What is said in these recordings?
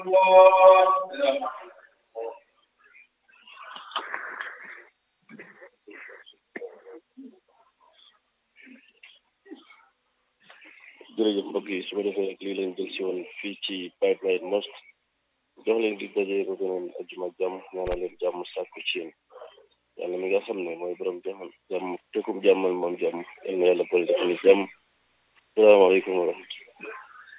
jërëjëf mbokk yi su ko defee rek lii leen jël si woon fii ci Pipeline Mosque jox leen di daje ba beneen ajuma jàmm ñaanal leen jàmm sàkku ci yéen yàlla mi nga xam ne mooy borom jàmm jàmm tekkum jàmmal moom jàmm yal na yàlla boole def ni jàmm salaamaaleykum wa rahmatulah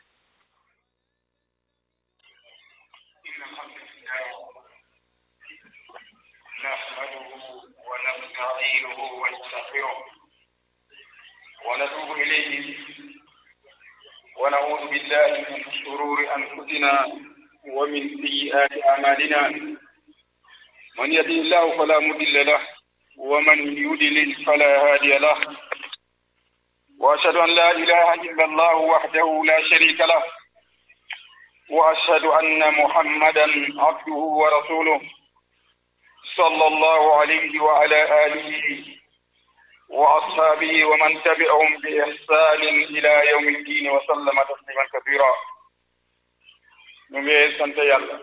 نحمده ونستعينه ونستغفره ونتوب إليه ونعوذ بالله من شرور أنفسنا ومن سيئات أعمالنا من يهده الله فلا مضل له ومن يضلل فلا هادي له وأشهد أن لا إله إلا الله وحده لا شريك له وأشهد أن محمدا عبده ورسوله صلى الله عليه وعلى آله وأصحابه ومن تبعهم بإحسان إلى يوم الدين وسلم تسليما كثيرا ñu ngi sant yàlla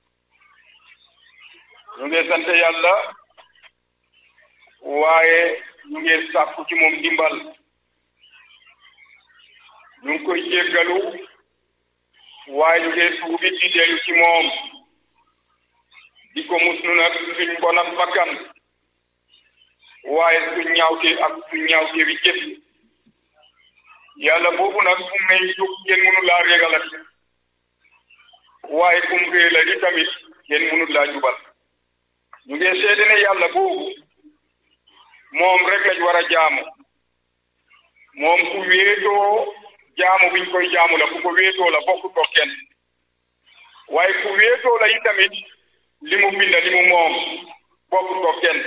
ñu ngi sant yàlla waaye ñu ngi sàkku ci moom dimbal ñu ngi koy jéggalu waaye ñu ngi tuubi di dellu ci moom di ko muslu nag suñ bon ak bakkan waaye suñ ñaawte ak suñ ñaawte bi jëf yàlla boobu nag fu may jóg kenn mënu laa régalat waaye kum réela di tamit kenn mënu laa jubal ñu ngi seede ne yàlla boobu moom rek lañ war a jaamu moom ku wéetoo jaamu biñ koy jaamu la ku ko wéetoo la bokk ko kenn waaye ku wéetoo la yi tamit li mu bind li mu moom bokk ko kenn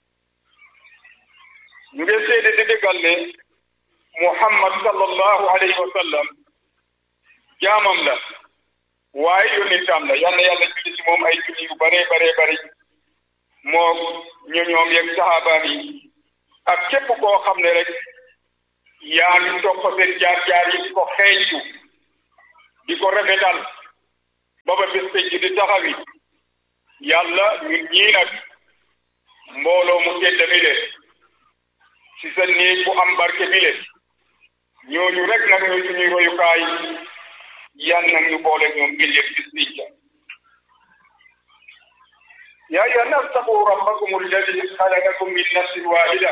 ñu ngi seede di dëggal ne muhammad sallallahu alayhi wa sallam jaamam la waaye yónnitam la yal na yàlla julli ci moom ay julli yu bare bare bare moo ñu ñoom yeeg saxaabaam yi ak képp koo xam ne rek yaa ngi topp seen jaar-jaar yi di ko xeeñtu di ko rafetal ba ba bés penc di taxawi yàlla ñun ñii nag mbooloo mu tedd mi le ci sa néeg bu am barke bi le ñooñu rek nag ñooy suñuy royukaay yan nag ñu boole ñoom ëllëg bis nicca يا أيها الناس اتقوا ربكم الذي خلقكم من نفس واحدة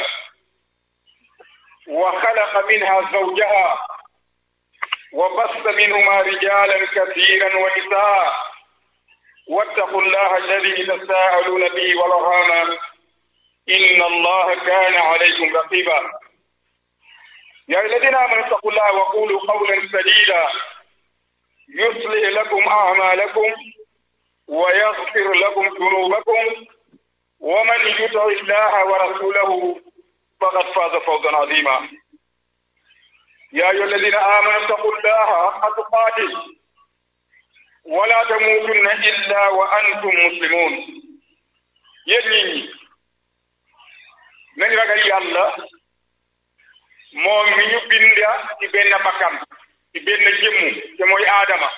وخلق منها زوجها وبث منهما رجالا كثيرا ونساء واتقوا الله الذي تساءلون به والارحام ان الله كان عليكم رقيبا يا الذين امنوا اتقوا الله وقولوا قولا سديدا يصلح لكم اعمالكم ويغفر لكم ذنوبكم ومن يطع الله ورسوله فقد فاز فوزا عظيما يا ايها الذين امنوا اتقوا الله حق تقاته ولا تموتن الا وانتم مسلمون yéen nit ñi nañ ragal yàlla moom mi ñu binda ci benn bakkan ci benn jëmmu te mooy aadama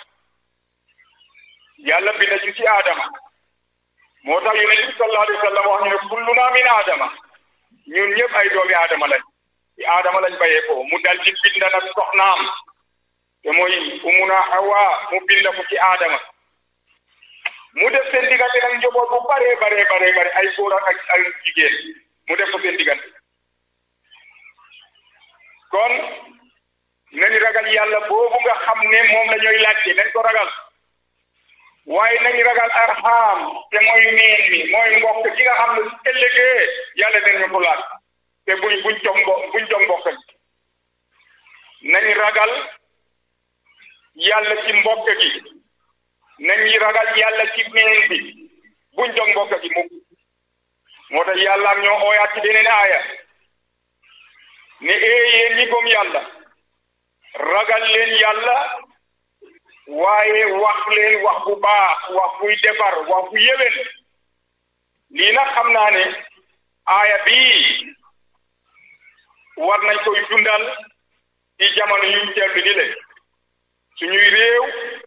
yàlla binda ci ci aadama moo tax yonent bi sallallahu alayhi wa sallam wax ñu ne kulluna min aadama ñun ñëpp ay doomi aadama lañ ci aadama lañ bayee ko mu dal ci binda nag soxnaam te mooy umuna hawa mu binda ko ci aadama mu def seen diggante nag njaboot bu bare bare bare bare ay góor ak ay jigéen mu def ko seen diggante kon nañu ragal yàlla boobu nga xam ne moom la ñooy laajte nañ ko ragal waaye nañu ragal arxaam te mooy meen mi mooy mbokk gi nga xam ne su ëllëgee yàlla dañu ko laaj te buñ buñ jog mbo buñ jog mbokk nañu ragal yàlla ci mbokk gi nañu ragal yàlla ci meen bi buñ jog mbokk gi mukk moo tax yàlla am ñoo ooyaat ci beneen aaya ne ee yéen ñi gëm yàlla ragal leen yàlla waaye wax leen wax bu baax wax buy defar wax bu yéwén lii nag xam naa ne aaya bii war nañ koy dundal ci jamono yuñ teel ni le suñuy réew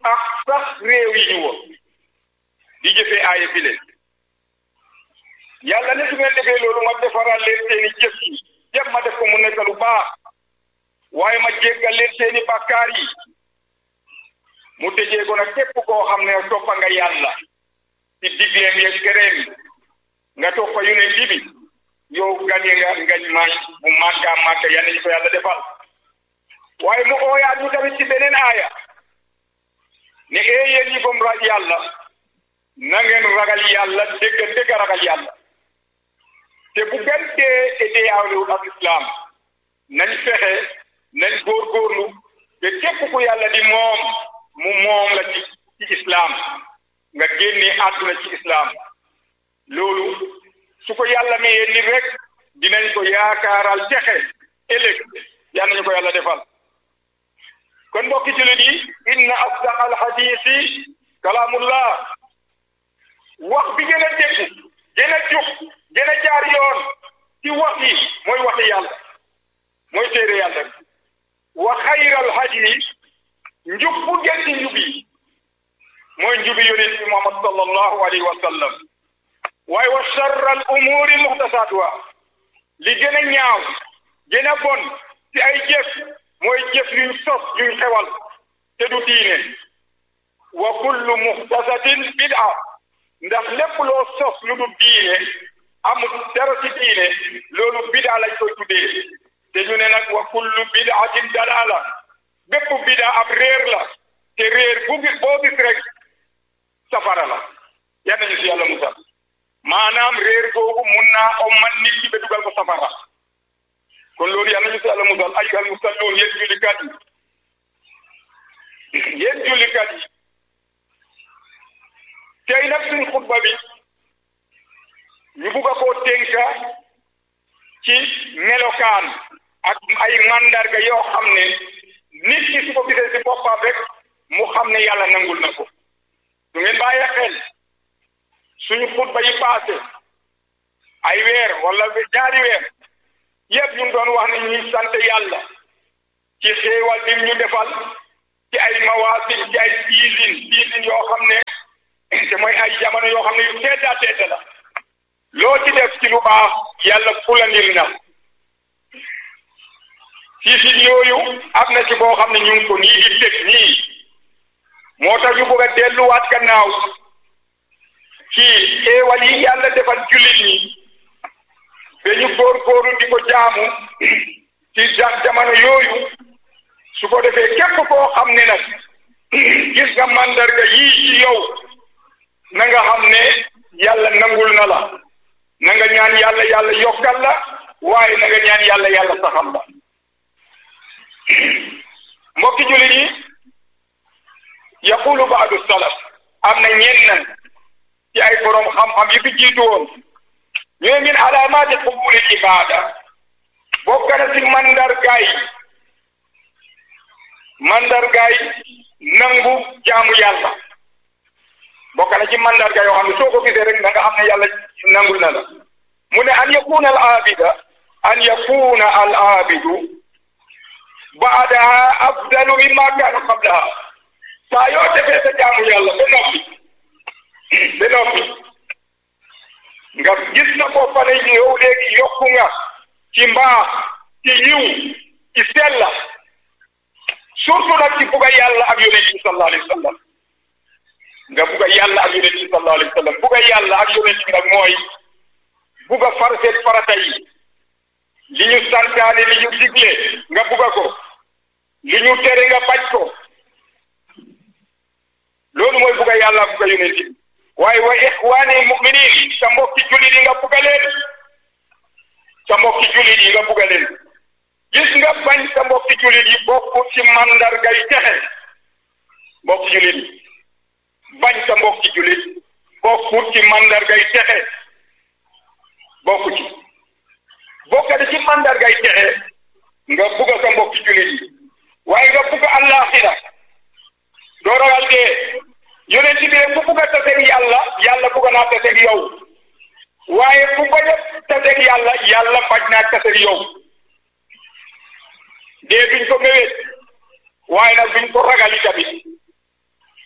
ak sax réew yi ñu wër di jëfee aaya bi leen yàlla ne su ngeen defee loolu ma defaral leen seeni jëf yi yëpp ma def ko mu nekk lu baax waaye ma jéggal leen seeni bàkkaar yi mu tëjee ko nag képp koo xam ne toppa nga yàlla ci digleem yeeg tereem nga toppa yonent bi yow gañe nga ngañ maay bu màgga màgga yal nañu ko yàlla defal waaye mu ooyaat ñu tamit ci beneen aaya ne ee yéen ñi gëm ra yàlla na ngeen ragal yàlla dégg dégg ragal yàlla te bu gën dee te dee awlewul ak islam nañ fexe nañ góorgóorlu te képp ku yàlla di moom mu moom la ci ci islam nga génnee àdduna ci islam loolu su ko yàlla mayee nit rek dinañ ko yaakaaral texe ëllëg yal nañu ko yàlla defal kon mbokki jullit yi inna asdaq al hadisi kalaamullah wax bi gën a dégg gën a jub gën a jaar yoon ci wax yi mooy waxi yàlla mooy téere yàlla wa xayral hadi njub bu gën ci njub yi mooy njubi yonent bi Muhammad sallallahu alayhi wa sallam waaye wa sharral umuri muxtasaatuha li gën a ñaaw gën a bon ci ay jëf mooy jëf yuñ sos yuñ xewal te du diine wa kullu muxtasatin bid'a ndax lépp loo sos lu du diine amul dara ci diine loolu bid'a lañ koy tuddee te ñu ne nag wa kullu bid'atin dalala bépp bid'a ab réer la te réer bu gis boo gis rek safara la yal nañu si yàlla musal maanaam réer googu mun naa ommat nit ki ba dugal ko safara kon loolu yal nañu si yàlla musal ayyuhal musalluun yéen jullikat yi yéen jullikat yi tey nag suñ xutba bi ñu bugg a koo tënka ci melokaan ak ay mandarga yoo xam ne nit ki su ko gisee si boppam rek mu xam ne yàlla nangul na ko su ngeen bàyyi xel suñu xutba yi passé ay weer wala ñaari weer yëpp ñu doon wax ne ñuy sant yàlla ci xéewal bi ñu defal ci ay mawaasim ci ay season season yoo xam ne te mooy ay jamono yoo xam ne yu tedda tedda la loo ci def ci lu baax yàlla fulandil na season yooyu am na ci boo xam ne ñu ngi ko nii di teg nii moo tax ñu bëgg a delluwaat gannaaw ci xéewal yi yàlla defal jullit ñi ba ñu góorgóorlu di ko jaamu ci jamono yooyu su ko defee képp koo xam ne nag gis nga mandarga yii ci yow na nga xam ne yàlla nangul na la na nga ñaan yàlla yàlla yokkal la waaye na nga ñaan yàlla yàlla saxal la mbokki jullit yi yaqulu baadu salaf am na ñenn ci ay borom xam-xam yi fi jiitu woon ñooy min alaamaati qubuli ibaada bokk na ci mandargaay mandargaay nangu jaamu yàlla bokk na ci mandarga yoo xam ne soo ko gisee rek na nga xam ne yàlla nangul na la mu ne an yakuna al abida an yakuna al abidu baadaha afdalu mimma kaana qablaha saa yoo defee sa jaamu yàlla ba noppi ba noppi nga gis na ko fa ne yow léegi yokku nga ci mbaax ci yiw ci sella surtout nag ci bugga yàlla ak yonent bi sallallahu alayhi wa sallam nga bugga yàlla ak yonent bi sallallahu alayhi wa sallam bugga yàlla ak yonent bi nag mooy bugga farseet farata yi li ñu santaane li ñu digle nga bugga ko li ñu tere nga bañ ko loolu mooy bugga yàlla bugga yonent bi waaye wa ixwaani muminin sa mbokki jullit yi nga bugga leen sa mbokki jullit yi nga bugga leen gis nga bañ sa mbokki jullit yi bokk ci mandargay texe mbokki jullit yi bañ sa mbokki jullit bokk ci mandargay texe bokk ci bokkati ci mandargay texe nga bugga sa mbokki jullit yi waaye nga bugga àllaaxira doo ragal dee yonent bi rek ku bugg a taseeg yàlla yàlla bugg naa taseeg yow waaye ku bañ a taseeg yàlla yàlla bañ naa taseeg yow dee duñ ko méwét waaye nag duñ ko ragali tamit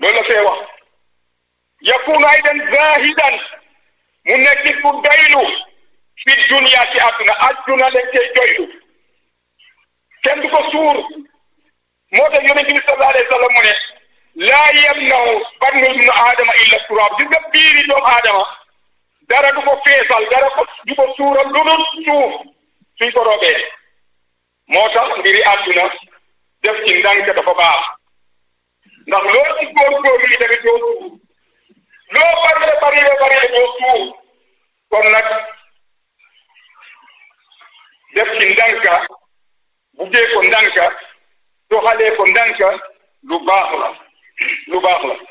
loolu la fee wax yakunu aydan zahidan mu nekk ku doylu fi dunya ci àdduna àdduna lañ koy doylu kenn du ko suur moo tax yonent bi sallallahu alayhi wa sallam mu ne laa yamnahu batnu ibnu aadama illa turaab gis nga biiri doomu aadama dara du ko feesal dara ko du ko suural lu dul suuf suñ ko roobee moo tax mbiri àdduna def ci ndànk dafa baax ndax loo ci góorgóorlu yi tamit doo suuf loo bari la bari la bari la doo suuf kon nag def ci ndànka buggee ko ndànka doxalee ko ndànka lu baax la lu baax la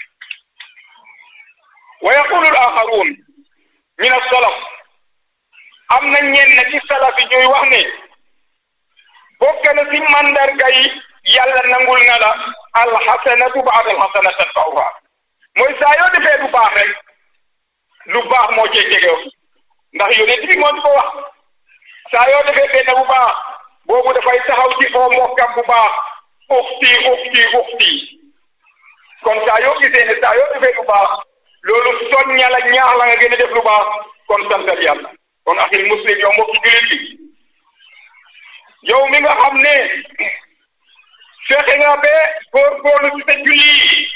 wa yaqulu al-axaruun min as-salaf am na ñenn ci salaf yi ñuy wax ne bokk na ci mandarga yi yàlla nangul na la alxasanatu baada alxasana tatbauha mooy saa yoo defee lu baax rek lu baax moo cee jege ndax yonent bi moo di ko wax saa yoo defee benn bu baax boobu dafay taxaw ci oo mbokkam bu baax uxti uxti uxti kon saa yoo gisee ne saa yoo defee lu baax loolu soñña la ñaax la nga gën a def lu baax kon santal yàlla kon axil muslim yow mbokki julit bi yow mi nga xam ne fexe nga ba góorgóorlu ci sa julli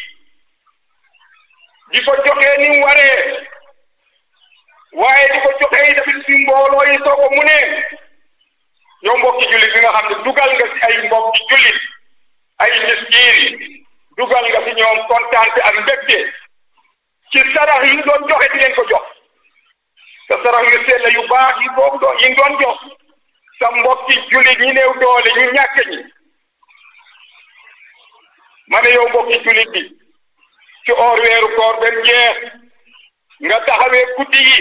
di ko joxee ni mu waree waaye di ko joxee yi tamit si mbooloo yi soo ko mu ne yow mbokki jullit bi nga xam ne dugal nga si ay mbokki jullit ay miskin dugal nga si ñoom kontaante ak mbégte ci sarax yi ñu doon joxe di leen ko jox sa sarax yu sell yu baax yi boobu doon yi doon jox sa mbokki jullit ñi néew doole ñu ñàkk ñi ma ne yow mbokki jullit bi ci or weeru koor benn jeex nga taxawee guddi yi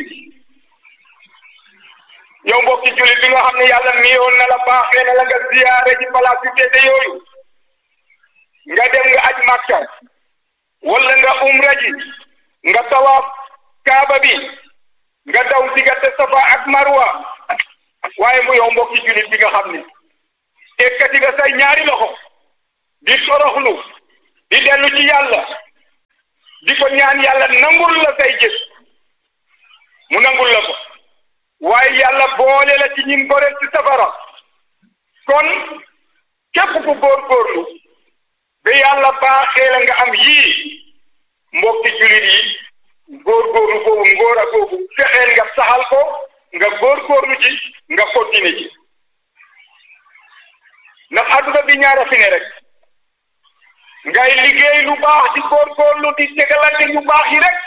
yow mbokki jullit bi nga xam ne yàlla miyoon na la baaxee na la nga ziyaare ci palaas yu tedde yooyu nga dem nga aj Makka wala nga umra ji nga tawaaf kaaba bi nga daw diggante Safa ak Marwa waaye mu yow mbokki jullit bi nga xam ne ekkati nga say ñaari loxo di toroxlu di dellu ci yàlla di ko ñaan yàlla nangul la say jëf mu nangul la ko waaye yàlla boole la ci ñin goreel ci safara kon képp ku góorgóorlu ba yàlla baaxee la nga am yii mbokki jullit yi góorgóorlu boobu ngóor a boobu fexeel nga saxal ko nga góorgóorlu ci nga continuer ci ndax adduna bi ñaara fi ne rek ngay liggéey lu baax di góorgóorlu di tegalante yu baax yi rek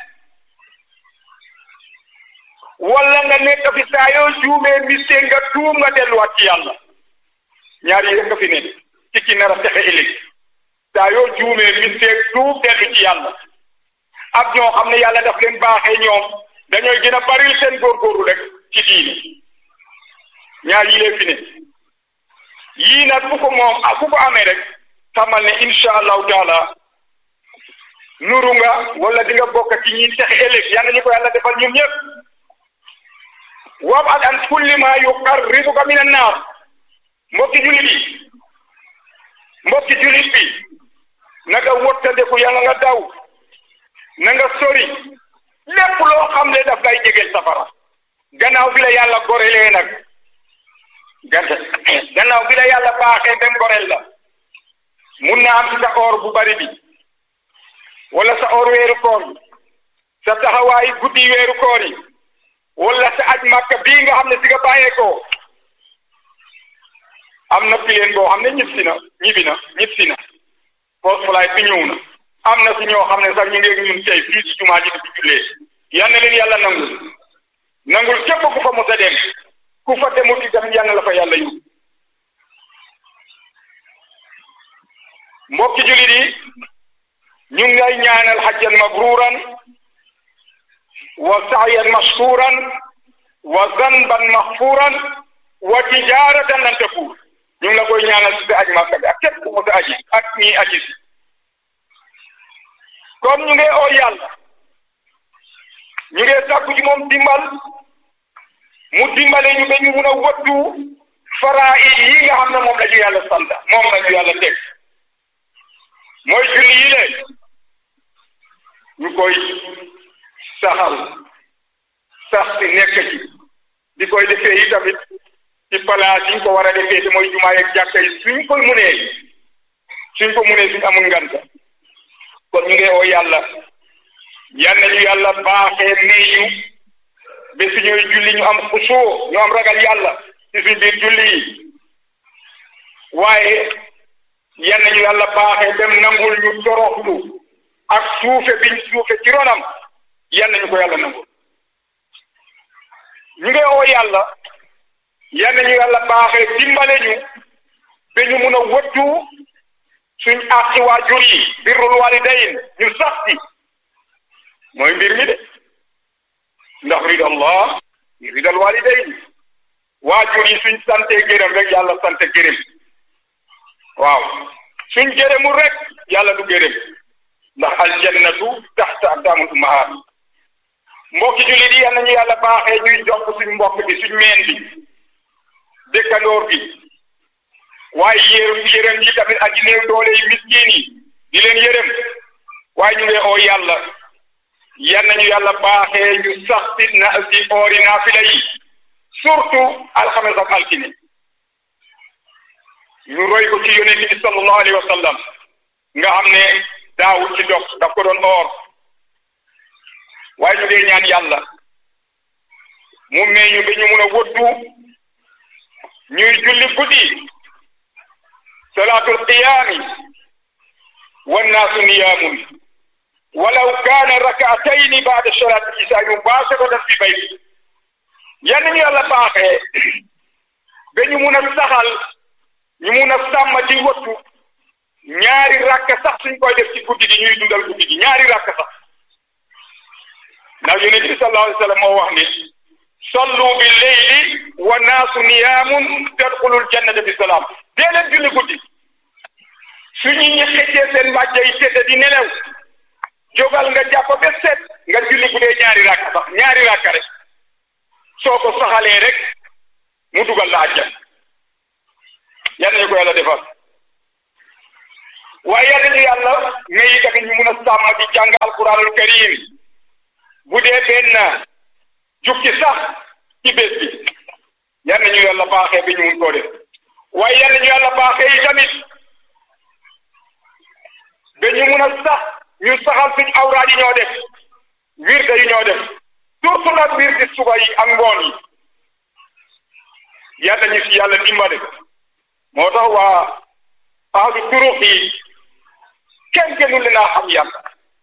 wala nga nekk fi saa yoo juumee mistake nga tuum nga delluwaat ci yàlla ñaar yi rek nga fi ne ci ki nar a texe ëllëg saa yoo juumee mistake tuum dellu ci yàlla ak ñoo xam ne yàlla daf leen baaxee ñoom dañooy gën a baril seen góorgóorlu rek ci diini ñaar yi leen fi ne yii nag ku ko moom ak ku ko amee rek xamal ne insha allahu taala nuru nga wala di nga bokk ci ñi texe ëllëg yal nañu ko yàlla defal ñun ñëpp wab'ad an kulli ma yuqarribuka min annaar mbokki julit yi mbokki julit bi na nga wottandeku yàlla nga daw na nga sori lépp loo xam ne daf lay jegeel safara gannaaw bi la yàlla gorelee nag gannaaw bi la yàlla baaxee dem gorel la mun na am ci sa or bu bari bi wala sa or weeru koor yi sa taxawaay guddi weeru koor yi wala sa aj màkka bii nga xam ne si nga bàyyeekoo am na pileen boo xam ne ñib si na ñibi na ñib si na post flight bi ñëw na am na si ñoo xam ne sax ñu ngi ñun tey fii ci jumaa ji di jullee yal na leen yàlla nangul nangul képp ku fa mos a dem ku fa demut itam yal na la fa yàlla yóbbu mbokki julit yi ñu ngi lay ñaanal hajjan mabruran wa sa'yan mashkuran wa zanban maghfuran wa tijaratan lan tafuur ñu ngi la koy ñaanal si sa aj Makka bi ak képp ku mos a aji ak ñii aji si kon ñu ngi oo yàlla ñu ngi sàkku ci moom dimbal mu dimbale ñu ba ñu mun a wattu faraa'id yi nga xam ne moom la ñu yàlla sant moom la ñu yàlla teg mooy julli yi le koy saxal sax si nekk ci di koy defee yi tamit ci palaas yi ñu ko war a defee te mooy jumaa yeeg jàkka yi suñ ko munee suñ ko munee suñ amul nganta kon ñu ngi oo yàlla yal nañu yàlla baaxee nee ñu ba suñuy julli ñu am xusoo ñu am ragal yàlla ci suñ biir julli yi waaye yal nañu yàlla baaxee dem nangul ñu toroxlu ak suufe biñ suufe ci ronam yal nañu ko yàlla nangul ñu ngi oo yàlla yal nañu yàlla baaxee dimbale ñu ba ñu mun a wëttu suñ àqi waajur yi birrul walidayn ñu sax ci mooy mbir mi de ndax ridallah ridal walidayn waajur yi suñ sante gërëm rek yàlla sante gërëm waaw suñ gërëmul rek yàlla du gërëm ndax aljannatu taxta aqdaamul ummahaat mbokki jullit yi yal nañu yàlla baaxee ñuy jokk suñ mbokk bi suñ meen bi dëkkandoor bi waaye yërëm yërëm yi tamit aji néew doole yi miskin yi di leen yërëm waaye ñu ngi oo yàlla yal nañu yàlla baaxee ñu sax si na si oori naafila yi surtout alxames ak altine ñu roy ko ci yonent bi sallallahu alayhi wa sallam nga xam ne daawul ci dog daf ko doon oor waaye ñu dee ñaan yàlla mu may ñu ba ñu mun a wëddu ñuy julli guddi salaatul qiyaami wannaasu niyaamun walaw kaana rakaatayni baada salaati isaa mubaasharatan fi bayti yan ñu yàlla baaxee ba ñu mun a saxal ñu mun a sàmm ci wattu ñaari rakka sax suñ koy def ci guddi gi ñuy dundal guddi gi ñaari rakka sax ndax yonent bi sallallahu alayhi wa sallam moo wax ni sallu bi leyli wa naasu niyaamun tadxulul jannata bi salaam dee leen julli guddi su ñu ñi xëccee seen mbàjj yi tëdd di nelew jógal nga jàpp ba set nga julli bu dee ñaari rakka sax ñaari rakka rek soo ko saxalee rek mu dugal la àjjan yal nañu ko yàlla defal waaye yal nañu yàlla ngay tamit ñu mun a sàmm di jàng alquranul karim bu dee benn jukki sax ci bés bi yal nañu yàlla baaxee bi ñu mun koo def waaye yal nañu yàlla baaxee yi tamit ba ñu mun a sax ñu saxal suñ awraad yi ñoo def wirde yi ñoo def surtout nag wirde suba yi ak ngoon yi yal nañu si yàlla dimbale moo tax waa ahlu turux yi kenn gënul leen a xam yàlla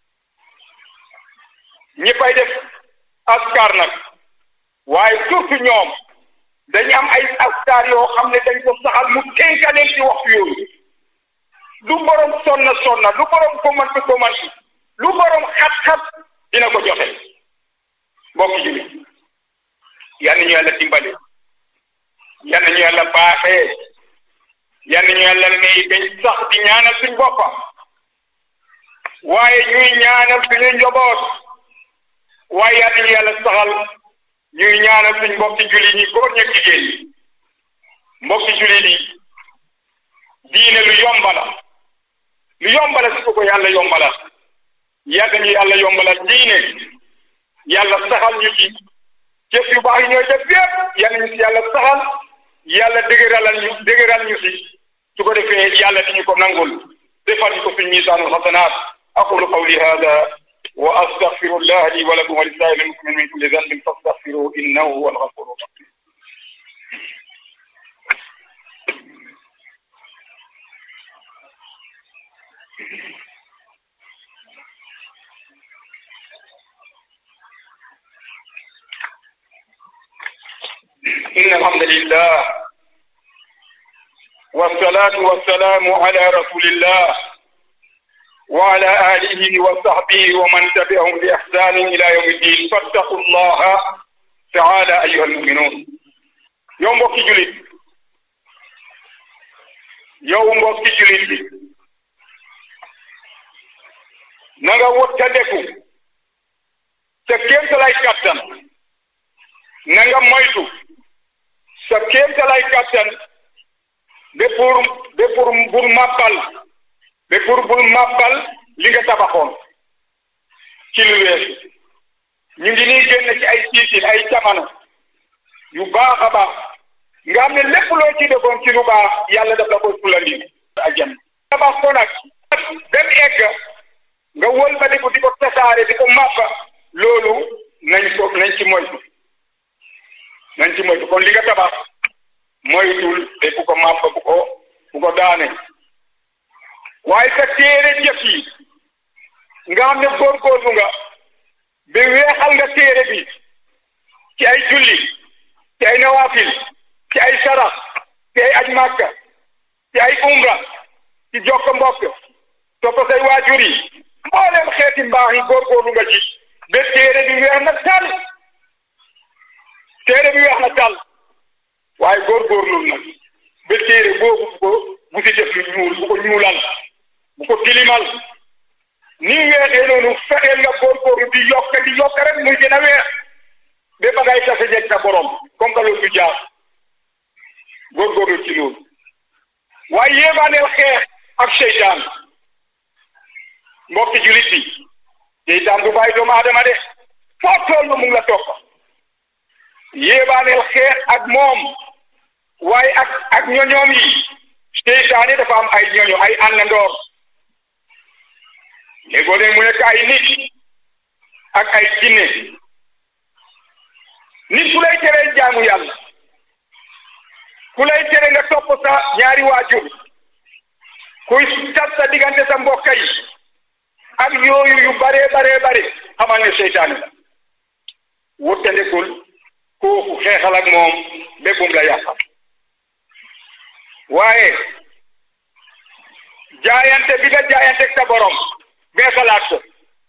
ñi fay def askar nag waaye surtout ñoom dañu am ay askar yoo xam ne dañ ko saxal mu tënkaleen ci waxtu yooyu lu borom sonna sonna lu borom komantu komantu lu borom xat-xat dina ko joxe mbokki jullit yal na ñu yàlla dimbale yal na ñu yàlla baaxee yal na ñu yàlla may dañ sax di ñaanal suñ boppa waaye ñuy ñaanal suñu njaboot waaye yal na ñu yàlla saxal ñuy ñaanal suñ mbokki jullit ñi góor ñeeg jigéen ñi mbokki jullit yi diine lu yombala lu yombala su ko ko yàlla yombala yàgg ñu yàlla yombala diine yàlla saxal ñu ci jëf yu baax yi ñooy def yépp yal ñu si yàlla saxal yàlla dëgëralal ñu dëgëral ñu si su ko defee yàlla di ñu ko nangul defal ñu ko fi miisaanul xasanaat aqulu qawli hada wa astaghfirullah li wa lakum wa li saa'iril muslimin min kulli dhanbin fastaghfiruhu innahu huwal ghafurur rahim إن الحمد لله والصلاة والسلام على رسول الله وعلى آله وصحبه ومن تبعهم بإحسان إلى يوم الدين فاتقوا الله تعالى أيها المؤمنون يوم بوكي جلد يوم بوكي جلد نغا وتدكو سكيم تلاي كابتن نغا مويتو sa kéemtalaay kàttan ba pour ba pour pour màbbal ba pour pour màbbal li nga tabaxoon ci ci lu weesu ñu ngi nii génn ci ay siitin ay jamono yu baax a baax nga xam ne lépp loo ci defoon ci lu baax yàlla daf la koy fulandi ajjan tabax ko nag dem egg nga wëlbatiku di ko tasaare di ko màppa loolu nañ ko nañ ci moytu nañ ci moytu kon li nga tabax moytul te bu ko màppa bu ko bu ko daane waaye sa téere jëf yi nga xam ne góorgóorlu nga ba weexal nga téere bi ci ay julli ci ay nawaafil ci ay sarax ci ay aj màkka ci ay umra ci jokk mbokk topp say waajur yi mboolem xeeti mbaax yi góorgóorlu nga ci ba téere bi weex na tàll téere bi weex na tàll waaye góorgóorlu nag ba téere boobu bu ko bu si def lu ñuul bu ko ñuulal bu ko tilimal ni mu weexee noonu fexeel nga góorgóorlu di yokk di yokk rek muy gën a weex ba ba ngay tase jeg sa borom comme que loolu du jaar góorgóorlu ci loolu waaye yéebaaneel xeex ak seytaan mbokki julit bi seytaan du bàyyi doomu aadama de foo toll mu ngi la topp yéebaaneel xeex ak moom waaye ak ak ñoñoom yi seytaan yi dafa am ay ñoño ay àndandoor léegoo leen mu nekk ay nit ak ay jinne nit ku lay teree jaamu yàlla ku lay tere nga topp sa ñaari waajur kuy tas sa diggante sa mbokk yi ak yooyu yu bare bare bare xamal ne seytaane la wuttandikul kooku xeexal ak moom béggum la yàqal waaye jaayante bi nga jaayante ak sa borom beesalaat ko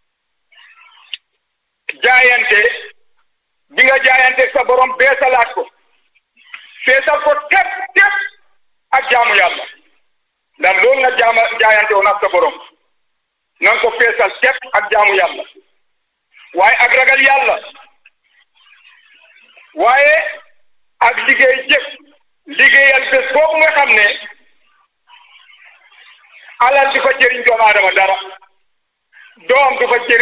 jaayante bi nga jaayante ak sa borom beesalaat ko feesal ko tep tep ak jaamu yàlla ndax loolu nga jaama jaayante woon ak sa borom na nga ko feesal tep ak jaamu yàlla waaye ak ragal yàlla waaye ak liggéey jëf liggéeyal bés boobu nga xam ne alal du fa jëriñ doomu aadama dara doom du fa jëriñ